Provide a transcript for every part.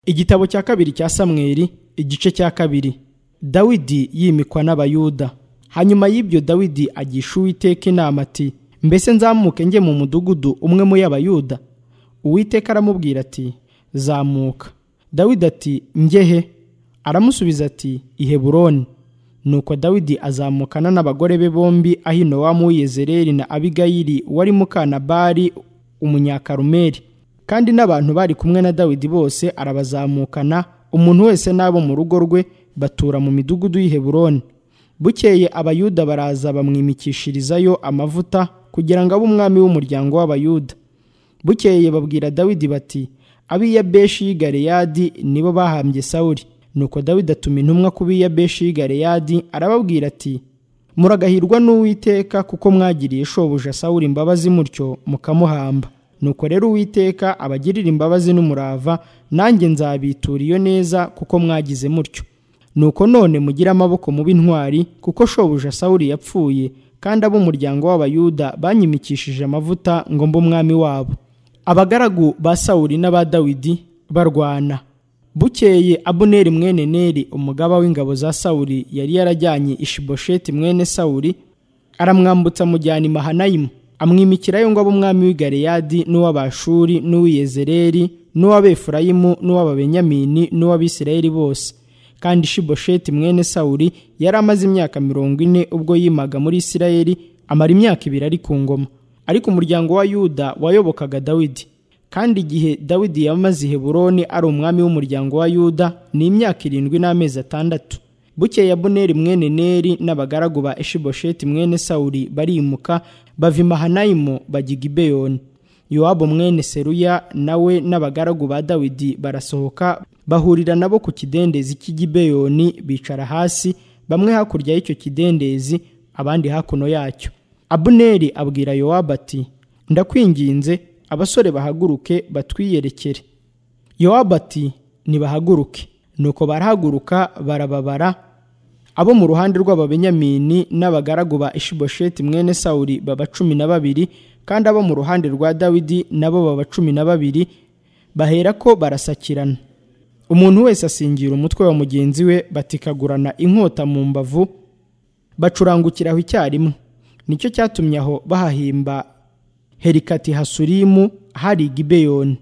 igitabo cya kabiri cya samweli igice cya kabiri dawidi yimikwa n'abayuda hanyuma y'ibyo dawidi agisha uwiteka inama ati mbese nzamuke njye mu mudugudu umwe muri abayuda uwiteka aramubwira ati zamuka dawidi ati ngehe aramusubiza ati i heburoni nuko dawidi azamukana n'abagore be bombi ahinowamu w'iyezereri na abigayili wari mukanabari umunyakarumeri kandi n'abantu bari kumwe na dawidi bose arabazamukana umuntu wese n'abo mu rugo rwe batura mu midugudu y'i heburoni bukeye abayuda baraza bamwimikishirizayo amavuta kugira ngo abe umwami w'umuryango w'abayuda bukeye babwira dawidi bati ab'iya beshi y'i galeyadi nibo bahambye sawuri nuko dawidi atuma intumwa ku b'iya beshi y'i galeyadi arababwira ati muragahirwa n'uwiteka kuko mwagiriye shobuja sawuri imbabazi mutyo mukamuhamba nuko rero uwiteka abagirira imbabazi n'umurava nanjye nzabitura iyo neza kuko mwagize mutyo nuko none mugire amaboko mubi intwari kuko shobuja sawuri yapfuye kandi ab'umuryango w'abayuda banyimikishije amavuta ngo mbe umwami wabo abagaragu ba sawuri n'aba dawidi barwana bukeye abuneri mwene neri umugaba w'ingabo za sawuri yari yarajyanye ishibosheti mwene sawuri aramwambutsa amujyana i mahanayimu amwimikirayo ngo abe umwami w'i galeyadi n'uw'abashuri n'uw'iyezereri n'uw'abefurayimu n'uw'ababenyamini n'uw'abisirayeli bose kandi shibosheti mwene sawuri yari amaze imyaka mirongo ine ubwo yimaga muri isirayeli amara imyaka ibiri ari ku ngoma ariko umuryango wa yuda wayobokaga dawidi kandi igihe dawidi yamaze i heburoni ari umwami w'umuryango wa yuda ni imyaka irindwi n'amezi atandatu bukeye abuneri mwene neri n'abagaragu ba eshibosheti mwene sawuri barimuka bava imahanayimu bajya gibeyoni yowabu mwene seruya nawe n'abagaragu ba dawidi barasohoka bahurira nabo ku kidendezi cy'igibeyoni bicara hasi bamwe hakurya y'icyo kidendezi abandi hakuno yacyo abuneri abwira yowabu ati ndakwinginze abasore bahaguruke batwiyerekere yowabu ati nibahaguruke nuko barahaguruka barababara abo mu ruhande rw'ababenyamini n'abagaragu ba ishibosheti mwene sawuri baba cumi na babiri kandi abo mu ruhande rwa dawidi nabo baba cumi na babiri bahera ko barasakirana umuntu wese asingira umutwe wa mugenzi we batikagurana inkota mu mbavu bacurangukiraho icyarimwe nicyo cyatumye aho bahahimba herikati hasurimu hari gibeyoni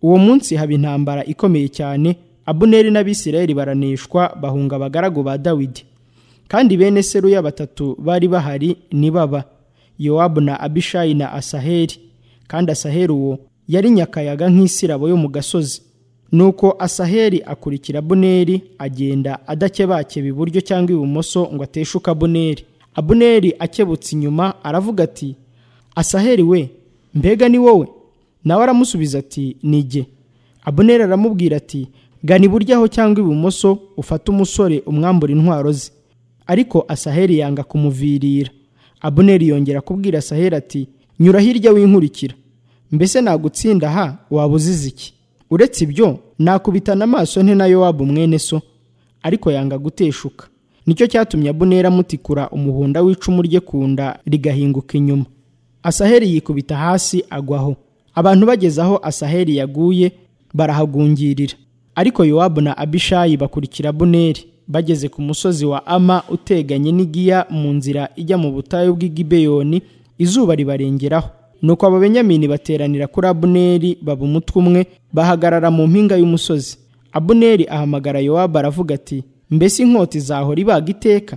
uwo munsi haba intambara ikomeye cyane abuneri n'abisirayeli baranishwa bahunga abagaragu ba dawidi kandi bene seruya batatu bari bahari nibaba yowabu na abishayi na asaheri kandi asaheri uwo yari nyakayaga nk'isirabo yo mu gasozi nuko asaheri akurikira abuneri agenda adakebakeba iburyo cyangwa ibumoso ngo ateshuke abuneri abuneri akebutse inyuma aravuga ati asaheri we mbega ni wowe nawe aramusubiza ati nige abuneri aramubwira ati gana iburyo aho cyangwa ibumoso ufate umusore umwambura intwaro ze ariko asaheri yanga kumuvirira abuneri yongera kubwira asaheri ati nyura hirya winkurikira mbese nagutsinda aha waba uzize iki uretse ibyo nakubitana amaso nte nayo waba umwene so ariko yanga guteshuka nicyo cyatumye abuneri amutikura umuhunda w'icumu rye ku nda rigahinguka inyuma asaheri yikubita hasi agwaho abantu bageze aho asaheri yaguye barahagungirira ariko yowabu na abishayi bakurikira buneri bageze ku musozi wa ama uteganye n'igiya mu nzira ijya mu butayu bw'igibeyoni izuba ribarengeraho nuko ababenyamini bateranira kuri abuneri baba umutwe umwe bahagarara mu mpinga y'umusozi abuneri ahamagara yowabu aravuga ati mbese inkota izahora ibaga iteka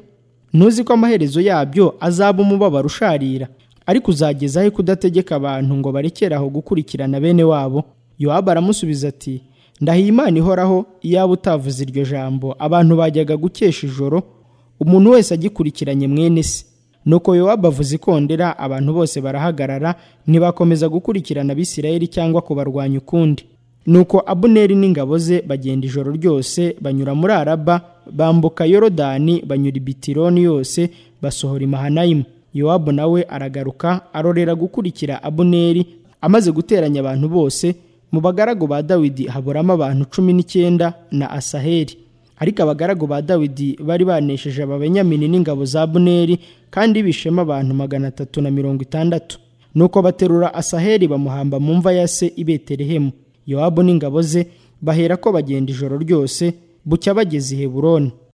ntuzi ko amaherezo yabyo azaba umubabaro usharira ariko uzageza he kudategeka abantu ngo barekere aho gukurikirana bene wabo yowabu aramusubiza ati ndahiye imana ihoraho iyaba utavuze iryo jambo abantu bajyaga gukesha ijoro umuntu wese agikurikiranye mwene se nuko yowabu avuze ikondera abantu bose barahagarara ntibakomeza gukurikirana abisirayeli cyangwa kubarwanya ukundi nuko abuneri n'ingabo ze bagenda ijoro ryose banyura muri araba bambuka yorodani banyura ibitironi yose basohora imahanayimu yowabu nawe aragaruka arorera gukurikira abuneri amaze guteranya abantu bose mu bagaragu ba dawidi haburamo abantu cumi n'icyenda na asaheri ariko abagaragu ba dawidi bari banesheje ababenyamini n'ingabo za buneri kandi bishema abantu magana atatu na mirongo itandatu nuko baterura asaheri bamuhamba mu mva ya se i betelehemu yowabu n'ingabo ze bahera ko bagenda ijoro ryose bucya bageze i heburoni